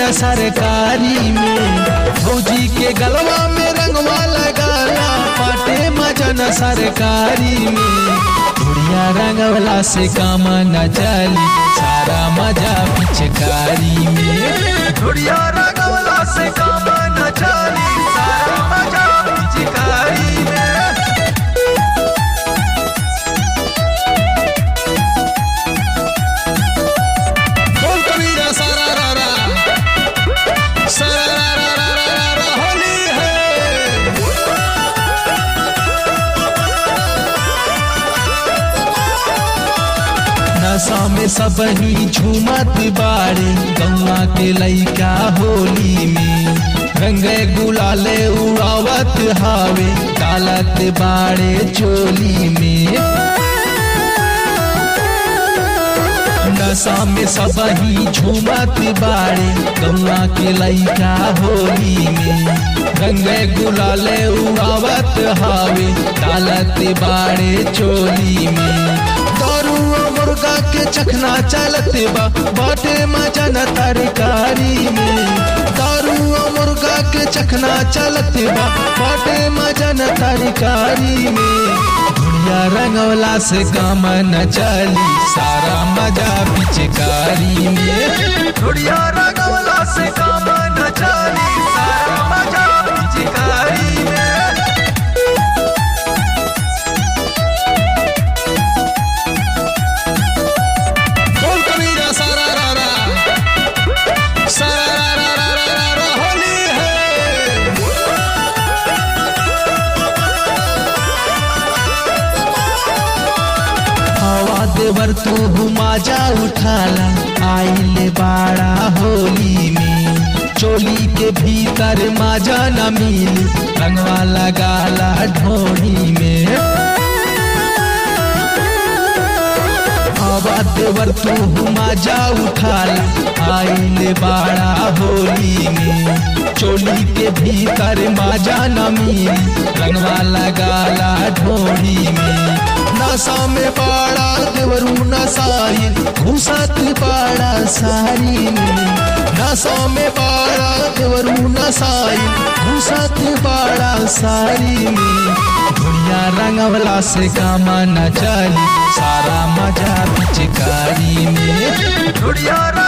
कबीरा सरकारी में फौजी के गलवा में रंगवा लगाला पाटे मजन सरकारी में बुढ़िया रंगवला से काम न चली सारा मजा पिचकारी में बुढ़िया रंगवला से काम न चली सारा मजा पिचकारी में बोल कबीरा सारा रा रा सारा रा रा रा रा रा रा होली है नशा में सब ही झूमत बाड़े गौवा के लइका होली में रंगे गुलाले उड़ावत हावे डालत बाड़े चोली में नशा में सब ही झूमत बाड़े गौवा के लइका होली में रंगे गुलाले उड़ावत हावे डालत बाड़े चोली में दारू और मुर्गा के चखना चलत बा बाटे मजन तरकारी में दारू और मुर्गा के चखना चलत बा बाटे मजन तरकारी में दुनिया रंगवला से काम न चली सारा मजा पिचकारी में दुनिया रंगवला से काम न चली सारा मजा पिचकारी में बोल कबीरा सारा रा रा सारा रा रा रा रा रा रा होली है हवा देवर तू माजा उठाला आइले बाड़ा होली में चोली के भीतर माजा न मिली रंगवा लगाला ढोली में हवा देवर तू माजा उठाला आइले बाड़ा होली में चोली के भीतर माजा न मिली रंगवा लगाला ढोली में नशा में बाड़ा देवरू नसाई घुसत बाड़ा सारी में नशा में बाड़ा देवरू नसाई घुसत बाड़ा सारी में दुनिया रंगवला से काम न चली सारा मजा पिचकारी में दुनिया